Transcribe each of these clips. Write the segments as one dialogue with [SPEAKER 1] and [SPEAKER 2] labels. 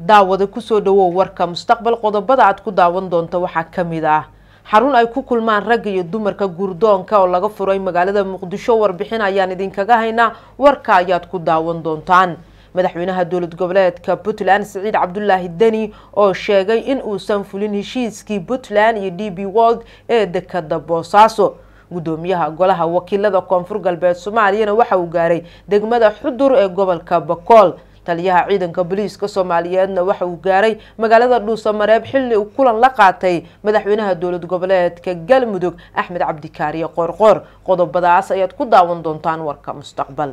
[SPEAKER 1] daawada kusoo dhawow warka mustaqbal qodobada aad ku daawan doonta waxaa ka mid ah xarun ay ku kulmaan ragga iyo dumarka guurdoonka oo laga furay magaalada muqdisho warbixin ayaan idinkaga haynaa warka ayaad ku daawan doontaan madaxweynaha dowlad goboleedka puntland siciid cabdulaahi deni oo sheegay in uusan fulin heshiiskii puntland iyo d b wold ee dekada boosaaso gudoomiyaha golaha wakiilada koonfur galbeed soomaaliyana waxa uu gaaray degmada xudur ee gobolka bakool taliyaha ciidanka booliiska soomaaliyeedna waxa uu gaaray magaalada dhuusamareeb xilli uu kulan la qaatay madaxweynaha dowlad goboleedka galmudug axmed cabdikaariye qoorqoor qodobadaas ayaad ku daawan doontaan warka mustaqbal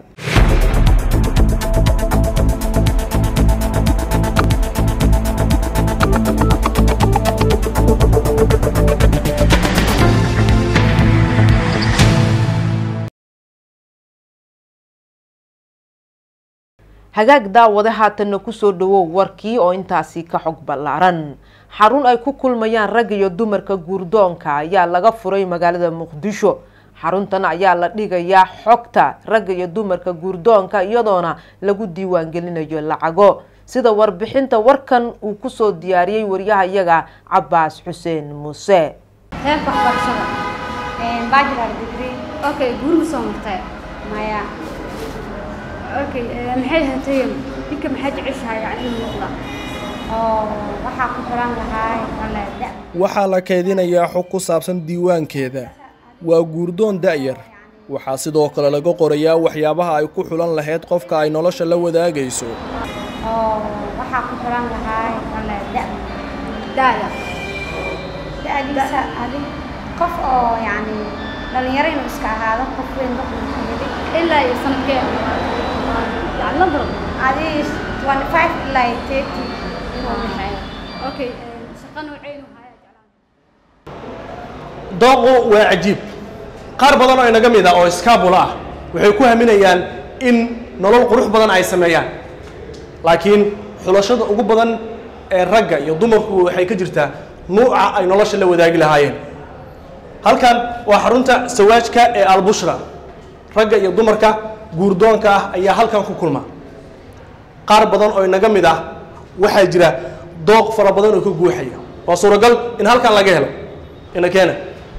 [SPEAKER 1] hagaag daawade haatanna kusoo dhawow warkii oo intaasi ka xog ballaaran xarun ay ku kulmayaan ragga iyo dumarka guurdoonka ayaa laga furay magaalada muqdisho xaruntan ayaa la dhigayaa xogta ragga iyo dumarka guurdoonka iyadoona lagu diiwaangelinayo lacago sida warbixinta warkan uu kusoo diyaariyey waryaha iyaga cabaas xuseen muuse
[SPEAKER 2] heerka waxbarashada bachelor degree okay guur ma soo martay maya okay maxay hatay ninka maxay jeceshahay yani inuu noqda oo waxaa ku xiran lahaa kale da
[SPEAKER 3] waxaa la kaydinayaa xog ku saabsan diiwaankeeda waa guurdoon da'yar waxaa sidoo kale laga qorayaa waxyaabaha ay ku xulan lahayd qofka ay nolosha la wadaagayso
[SPEAKER 2] oo waxaa ku xiran lahaa kale da da'da da'diisa adi qof oo yani dhalinyaro inuu iska ahaado qof weyn doqonka yidi ilaa iyo sanadkee yani lambar adi twenty five ilaa iyo thirty inuu dhexeeyo okay shaqa nooceen uu haya jeclaan
[SPEAKER 4] dooqu waa cajiib qaar badan oo inaga mid ah oo iskaabula ah waxay ku haminayaan in nolol qurux badan ay sameeyaan laakiin xulashada ugu badan ee ragga iyo dumarku waxay ka jirtaa nuuca ay nolosha la wadaagi lahaayeen halkan waa xarunta sawaajka ee albushra ragga iyo dumarka guurdoonka ah ayaa halkan ku kulma qaar badan oo inaga mid ah waxaa jira dooq fara badan oo ka guuxaya waa suuragal in halkan laga helo ina keena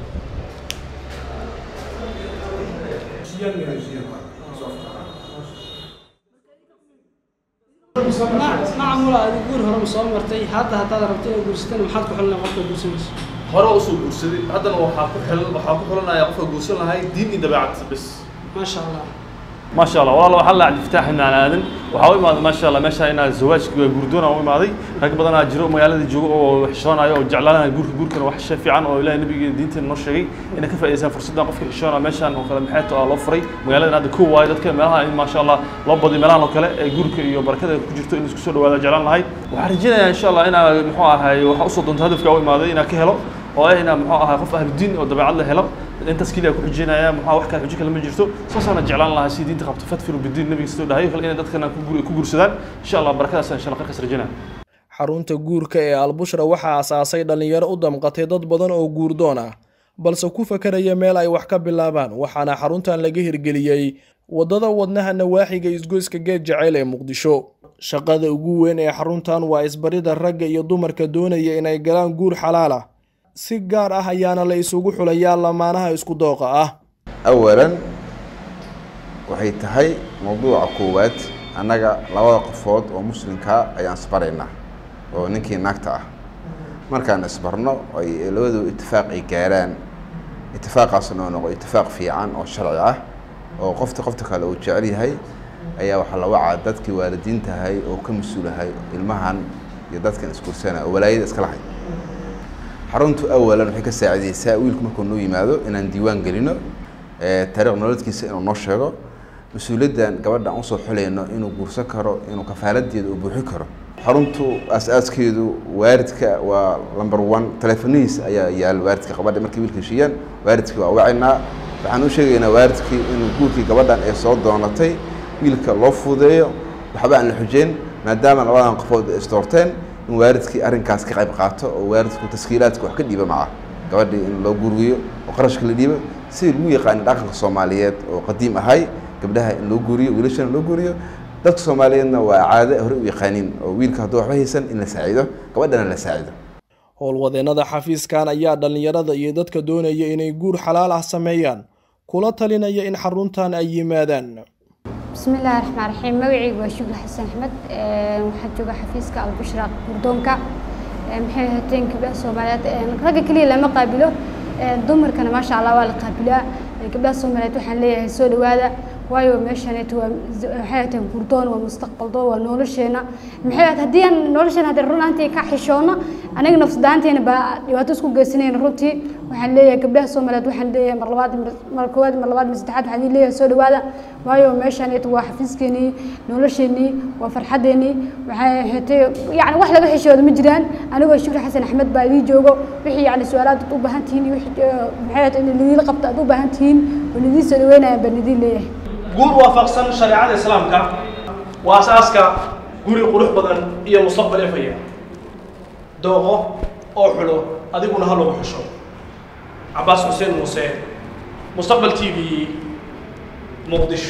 [SPEAKER 5] macmula adi guur hore ma soo martay hadda haddaad rabto inaad guursatana maxaad ku xulina qofka guursanaysa
[SPEAKER 6] hore usoo guursaday haddana waxaa ku xil waxaa ku xulanaya qofka guursan lahay diin iyo dabeecad bes
[SPEAKER 5] maasha allah
[SPEAKER 6] ما شاء الله والله waxaa la cabdi fataax ibn aadan waxaa u imaaday ma sha Allah meesha inaa zawaajka guurdoona u imaaday rag badan aa jiro magaalada joogo oo xishoonayo oo jeclaanaya guurka guurkana wax shay fiican oo ilaahay nabiga diinteena noo sheegay inay ka faa'iideystaan fursaddan qofka xishoona meeshan oo kale maxay tahay loo furay magaaladan hadda ku waayo dadka meelaha in ma sha Allah loo badiyo meelahan oo kale ee guurka iyo barakada ku jirto in isku soo dhawaada jeclaan lahay waxaan rajaynayaa insha Allah inaa muxuu ahaay waxa u soo doonto hadafka u imaaday inaa ka helo oo ah inaa muxuu ahaay qof ahlu diin oo dabeecad la helo intaas keliya ku xujinaya maxaa wax kale xujo kale ma jirto saasaana jeclaan lahaa si diinta qabto fadfiru bidiin nabiga sidoo dhahayo kale inay dadkana ku guursadaan insha allah barakadaas insha allah qarkas rajinaa
[SPEAKER 3] xarunta guurka ee albushra waxaa asaasay dhallinyaro u damqatay dad badan oo guurdoon ah balse ku fakaraya meel ay wax ka bilaabaan waxaana xaruntan laga hirgeliyey waddada wadnaha nawaaxiga isgoyska geed jaceyl ee muqdisho shaqada ugu weyn ee xaruntan waa isbarida ragga iyo dumarka doonaya inay galaan guur xalaal ah si gaar ah ayaana la isugu xulayaa lamaanaha isku dooqa ah
[SPEAKER 7] awalan waxay tahay mawduuca koowaad annaga labada qofood oo muslimkaa ayaan isbaraynaa oo ninkii naagta ah markaan isbarno ay labadu itifaaq ay gaaraan itifaaqaasna oo noqo itifaaq fiican oo sharci ah oo qofta qofta kale uu jecel yahay ayaa waxaa la wacaa dadkii waalidiintahay oo ka mas-uulahay ilmahan iyo dadkan iskursana oo walaayada iska lahay xaruntu awalan waxay ka saacideysaa wiilku markuu noo yimaado inaan diiwaan gelino taariikh nolodkiisa inuu noo sheego mas-uuliyaddan gabadha aan usoo xulayno inuu guursan karo inuu kafaaladeeda uu buuxin karo xaruntu aas-aaskeedu waaridka waa number one teleefonihiis ayaa yaal waaridka gabadha markay wiilka heshiiyaan waaridkii waa wacinaa waxaan u sheegaynaa waaridkii inuu guurkii gabadhan ay soo doonatay wiilka loo fududeeyo waxba aan la xujeyn maadaama labadan qofood ay isdoorteen in waaridkii arrinkaas ka qayb qaato oo waaridku taskiilaadka wax ka dhiiba maca gabadhii in loo guriyo oo qarashka la dhiibo sidii lagu yaqaana dhaqanka soomaaliyeed oo qadiim ahay gabdhaha in loo guuriyo wiilashana loo guuriyo dadka soomaaliyeedna waa caado hore u yaqaaniin oo wiilka hadduu waxba haysan in la saacido gabadhana la saacido
[SPEAKER 3] howlwadeennada xafiiskan ayaa dhallinyarada iyo dadka doonaya inay guur xalaal ah sameeyaan kula talinaya in xaruntan ay yimaadaan
[SPEAKER 2] bismi illaahi raxmaan raxiim magacaygu waa shukri xasan axmed waxaa jooga xafiiska albushra gurdoonka maxay hateen gabdhaha soomaaliyeed ragga keliya lama qaabilo dumarkana maasha allah waa la qaabilaa gabdhaha soomaaliyeed waxaan leeyahay soo dhawaada waayo meeshaneeto waa waxay hateen gurdoon waa mustaqbaldo waa nolosheena maxay ahayd haddii aan nolosheena haddii run ahaantii ka xishoona aniga nafsadaanteena baa dhibaato isku geysanayna runtii waxaan leeyahay gabdhaha soomaaliyeed waxaan leeyahay mar labaad mar koowaad mar labaad mar saddexaad waxaan leeyahay soo dhawaada waayo meeshaneeto waa xafiiskeenii nolosheenii waa farxaddeenii waxay ahaatee yacni wax laga xishooda ma jiraan anigoo shukri xasan axmed baa idii joogo wixii yacni su-aalaad aad u baahan tihiin iyo wixii maxay ahayd in lidiila qabto aad u baahan tihiin oo lidii soo dhaweynayaan baan idiin leeyahay
[SPEAKER 4] guur waafaqsan shareecada islaamka waa asaaska guri qurux badan iyo mustaqbal efaya dooqo oo xulo adiguna ha lagu xusho cabaas xuseen muuse mustaqbal t v muqdisho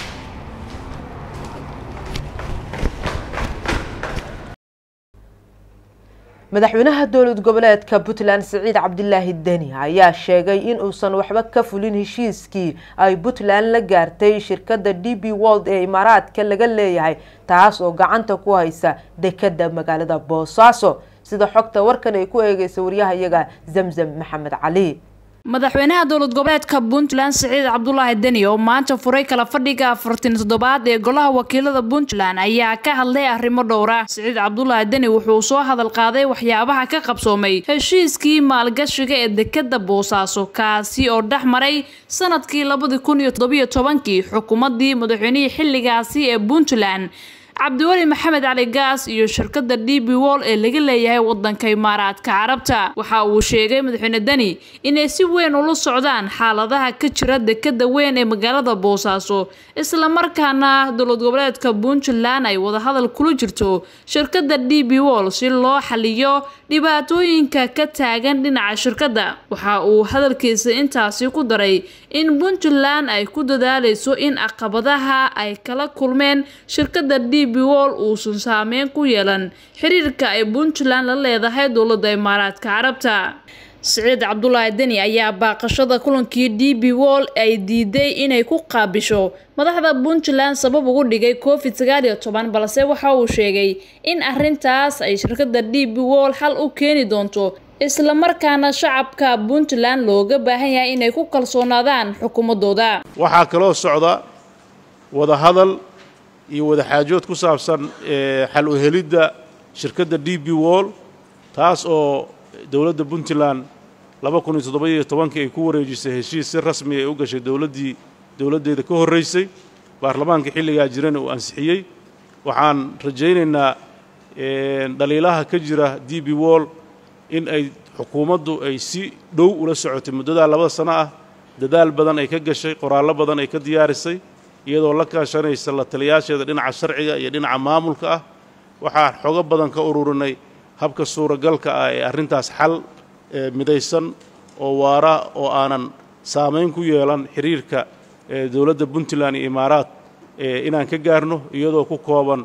[SPEAKER 1] madaxweynaha dowlad goboleedka puntland siciid cabdilaahi deni ayaa sheegay in uusan waxba ka fulin heshiiskii ay puntland la gaartay shirkadda d b world ee imaaraadka laga leeyahay taas oo gacanta ku haysa dekada magaalada boosaaso sida xogta warkan ay ku eegeysa waryahayaga zamzam maxamed cali
[SPEAKER 8] madaxweynaha dowlad goboleedka puntland siciid cabdulaahi deni oo maanta furay kala fadhiga afartan toddobaad ee golaha wakiilada puntland ayaa ka hadlay arrimo dhowra siciid cabdulaahi deni wuxuu soo hadal qaaday waxyaabaha ka qabsoomay heshiiskii maalgashiga ee dekada boosaaso kaasi oo dhex maray sanadkii labadi kun iyo toddobiyo tobankii xukuumadii madaxweynihii xilligaasi ee puntland cabdiweli maxamed cali gaas iyo shirkadda d b wall ee laga leeyahay wadanka imaaraadka carabta waxa uu sheegay madaxweyne deni inay si weyn ula socdaan xaaladaha ka jira dekada weyn ee magaalada boosaaso islamarkaana dowlad goboleedka puntland ay wadahadal kula jirto shirkadda d b wall si loo xaliyo dhibaatooyinka ka taagan dhinaca shirkadda waxa uu hadalkiisa intaasi ku daray in puntland ay ku dadaaleyso in caqabadaha ay kala kulmeen shirkadda d b wall uusan saameyn ku yeelan xiriirka ay puntland la leedahay dowladda imaaraadka carabta siciid cabdulaahi deni ayaa baaqashada kulankii d b wall ay diiday inay ku qaabisho madaxda puntland sabab ugu dhigay covid sagaal iyo toban balse waxa uu sheegay in arintaas ay shirkadda d b wall xal u keeni doonto islamarkaana shacabka puntland looga baahan yahay inay ku kalsoonaadaan xukuumadooda
[SPEAKER 9] waxaa kaloo socda wadahadal iyo wadaxaajood ku saabsan xal u helidda shirkadda d b wall taas oo dowladda puntland laba kun iyo toddoba-iyo tobankii ay ku wareejisay heshiis si rasmi ay u gashay dowladdii dowladdeeda ka horraysay baarlamaanka xilligaa jirana uu ansixiyey waxaan rajaynaynaa dhaliilaha ka jira d b wall in ay xukuumaddu ay si dhow ula socotay muddadaa labada sano ah dadaal badan ay ka gashay qoraallo badan ay ka diyaarisay iyadoo la kaashanaysa la taliyaasheeda dhinaca sharciga iyo dhinaca maamulka ah waxaan xogo badan ka ururinay habka suuragalka ah ee arrintaas xal midaysan oo waara oo aanan saamayn ku yeelan xiriirka dowladda puntland iyo imaaraad inaan ka gaarno iyadoo ku kooban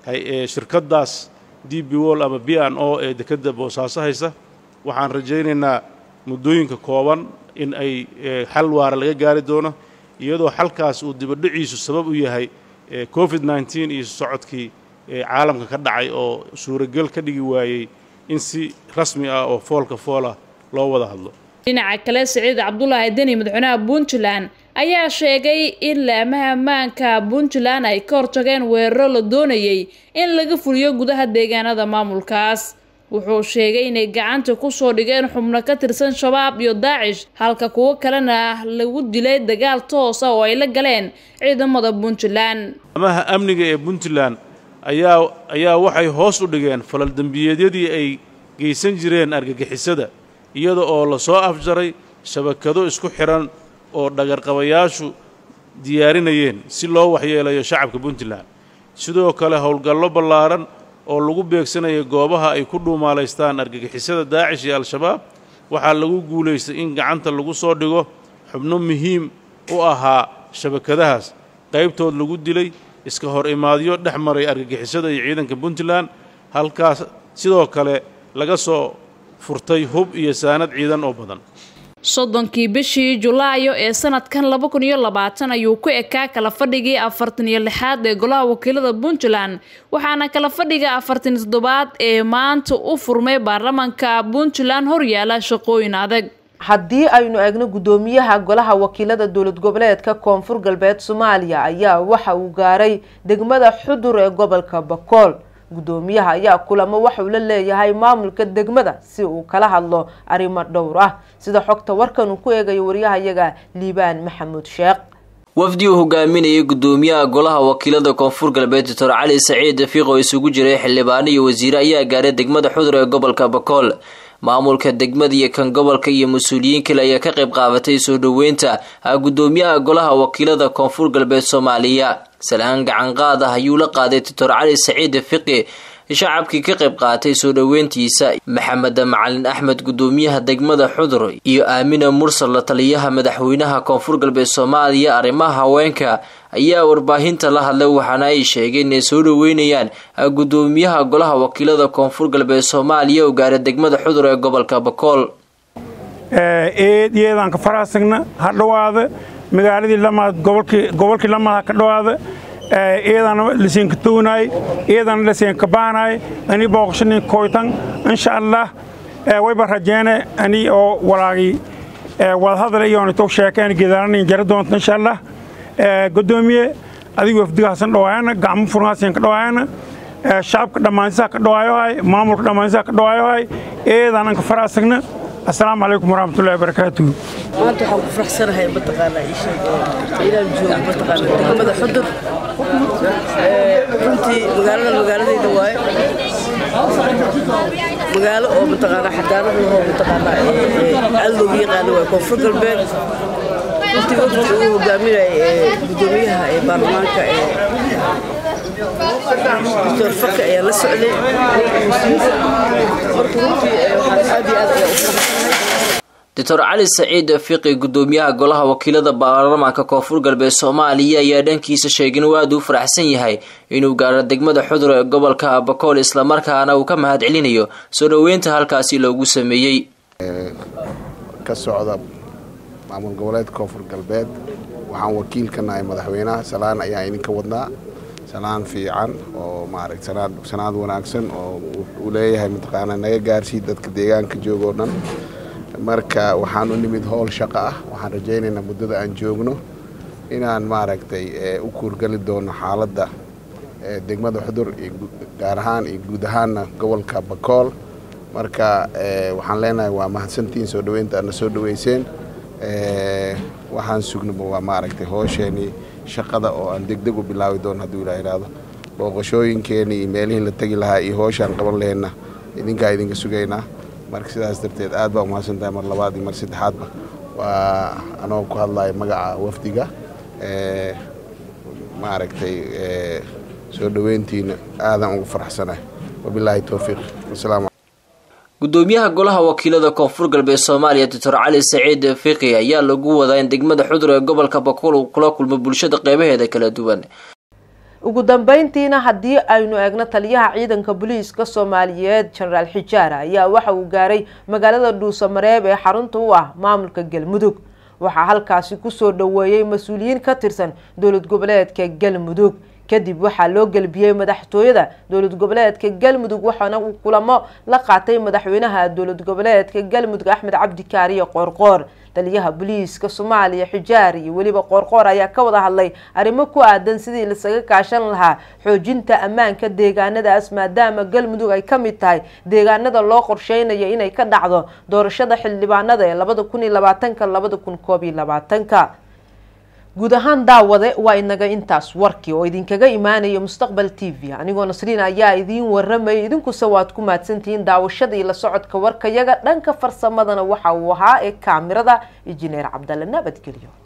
[SPEAKER 9] shirkaddaas d b wall ama b n o ee dekedda boosaaso haysa waxaan rajaynaynaa muddooyinka kooban in ay xal waara laga gaari doono iyadoo xalkaas uu dibadhiciisu sabab u yahay covid nneteen iyo socodkii caalamka ka dhacay oo suuragel ka dhigi waayey in si rasmi ah oo foolka foolah loo wada hadlo
[SPEAKER 8] dhinaca kale siciid cabdulaahi deni madaxweynaha puntland ayaa sheegay in laamaha ammaanka puntland ay ka hortageen weeraro la doonayay in laga fuliyo gudaha deegaanada maamulkaas wuxuu sheegay inay gacanta kusoo dhigeen xubno ka tirsan shabaab iyo daacish halka kuwo kalena lagu dilay dagaal toosa oo ay la galeen ciidamada puntland
[SPEAKER 9] amaha amniga ee puntland ayaa ayaa waxay hoos u dhigeen falal dembiyeedyadii ay geysan jireen argagixisada iyada oo la soo afjaray shabakado isku xidhan oo dhagarqabayaashu diyaarinayeen si loo waxyeelayo shacabka puntland sidoo kale howlgallo ballaaran oo lagu beegsanaya goobaha ay ku dhuumaalaystaan argagixisada daacish iyo al-shabaab waxaa lagu guulaystay in gacanta lagu soo dhigo xubno muhiim u ahaa shabakadahaas qaybtood lagu dilay iska hor imaadyo dhex maray argagixisada iyo ciidanka puntland halkaas sidoo kale laga soo furtay hub iyo saanad ciidan oo badan
[SPEAKER 8] soddonkii bishii julaayo ee sanadkan laba kun iyo labaatan ayuu ku ekaa kala fadhigii afartan iyo lixaad ee golaha wakiilada puntland waxaana kala fadhiga afartan toddobaad ee maanta u furmay baarlamaanka puntland horyaala shaqooyin adag
[SPEAKER 1] haddii aynu eegno guddoomiyaha golaha wakiilada dowlad goboleedka koonfur galbeed soomaaliya ayaa waxa uu gaaray degmada xudur ee gobolka bakool guddoomiyaha ayaa kulamo waxauu la leeyahay maamulka degmada si uu kala hadlo arrimo dhowr ah sida xogta warkan uu ku eegayo waryahayaga liibaan maxamuud sheekh
[SPEAKER 10] wafdi uu hogaaminayay guddoomiyaha golaha wakiilada koonfur galbeed doctor cali saciid fiiq oo isugu jiray xildhibaano iyo wasiire ayaa gaaray degmada xudur ee gobolka bakool maamulka degmada iyo kan gobolka iyo mas-uuliyiin kale ayaa ka qayb qaabatay soo dhoweynta guddoomiyaha golaha wakiilada koonfur galbeed soomaaliya salaan gacanqaad ah ayuu la qaaday doctor cali saciid fiqi shacabkii ka qayb qaatay soo dhoweyntiisa maxamed macalin axmed guddoomiyaha degmada xudur iyo aamina mursal la taliyaha madaxweynaha koonfur galbeed soomaaliya arrimaha haweenka ayaa warbaahinta la hadlay waxaana ay sheegeen inay soo dhoweynayaan guddoomiyaha golaha wakiilada koonfur galbeed soomaaliya oo gaara degmada xudur ee gobolka bakool
[SPEAKER 11] eed iyadanka faraasagna ha dhowaada magaaladii lamaad gobolkii lamaad ha ka dhowaada iyadana lasiinka townaay iyadana lasiinka baanaay ani booqashani koytan insha allah wayba rajeene ani oo walaagii wadahadal iyoonito sheekeen gedaaranin jara doonta insha allah gudoomiye adigu wafdigaasan dhawaayana gacmo furnaasiin ka dhawaayana shacabka dhammaansisaa ka dhawaayohay maamulka dhammaansisaa ka dhawaayohay iyadaananka faraasagna assalaamu calaykum waraxmatullahi wabarakaatuhu
[SPEAKER 12] maanta waxaan ku faraxsanahay mataqaanaa ii sheeg inaan joogo mataqaanaa degmada xudur runtii magaaladan magaaladayda waaye magaalo oo mataqaanaa xadaarad lahoo mataqaanaa aad loogu yaqaano waaye koonfur galbeed runtii waqti uu hogaaminayay gudoomiyaha ee baarlamaanka ee doctor faki ayaa la socday marka runtii waxaan aad iyo aad ayaa u faraxsanahay
[SPEAKER 10] doctor cali saciid fiqi guddoomiyaha golaha wakiilada baarlamaanka koonfur galbeed soomaaliya ayaa dhankiisa sheegay inuu aada u faraxsan yahay inuu gaaro degmada xudur ee gobolka bakool islamarkaana uu ka mahad celinayo soo dhoweynta halkaasi loogu sameeyey
[SPEAKER 13] ka socda maamul goboleedka koonfur galbeed waxaan wakiil ka nahay madaxweynaha salaan ayaan idinka wadnaa salaan fiican oo maaragta sanaad sanaad wanaagsan oo uu leeyahay mataqaanaa naga gaarsii dadka deegaanka jooga oo dhan marka waxaan u nimid howl shaqo ah waxaan rajaynaynaa muddada aan joogno inaan maaragtay u kuurgali doono xaaladda degmada xudur gaar ahaan iyo guud ahaanna gobolka bakool marka waxaan leenahay waa mahadsantihiin soo dhoweynta aadna soo dhoweyseen waxaan sugnaba waa maaragtay hoosheenii shaqada oo aan degdeg u bilaabi doono hadduu ilaa ihahdo booqashooyinkeenii iyo meelihii la tegi lahaa iyo hooshaan qaban laheenna idinkaa idinka sugaynaa marka sidaas darteed aad baa umahadsan tahay mar labaad iyo mar saddexaadba waa anoo ku hadlaya magaca wafdiga maaragtay soo dhoweyntiina aadan ugu faraxsanahay wabilaahi towfiiq wasalaamu
[SPEAKER 10] gudoomiyaha golaha wakiilada koonfur galbeed soomaaliya doctor cali saciid fiqi ayaa lagu wadaa in degmada xudur ee gobolka bakool uu kula kulmo bulshada qeybaheeda kala duwan
[SPEAKER 1] ugu dambeyntiina haddii aynu eegno taliyaha ciidanka booliiska soomaaliyeed jenaraal xijaara ayaa waxa uu gaaray magaalada dhuusamareeb ee xarunta u ah maamulka galmudug waxaa halkaasi kusoo dhoweeyey mas-uuliyiin ka tirsan dowlad goboleedka galmudug kadib waxaa loo gelbiyey madaxtooyada dowlad goboleedka galmudug waxaana uu kulamo la qaatay madaxweynaha dowlad goboleedka galmudug axmed cabdi kaariye qoorqoor taliyaha booliiska soomaaliya xijaar iyo weliba qoorqoor ayaa ka wada hadlay arrimo ku aadan sidii lasaga kaashan lahaa xoojinta ammaanka deegaanadaas maadaama galmudug ay ka mid tahay deegaanada loo qorsheynayo inay ka dhacdo doorashada xildhibaanada ee labada kun iyo labaatanka labada kun koob iyo labaatanka guud ahaan daawade waa inaga intaas warkii oo idinkaga imaanaya mustaqbal t v anigoo nasriin ayaa idiin waramayay idinkuse waad ku mahadsantihiin daawashada iyo la socodka warkayaga dhanka farsamadana waxa uu ahaa ee kaamirada injineer cabdalle nabadgelyo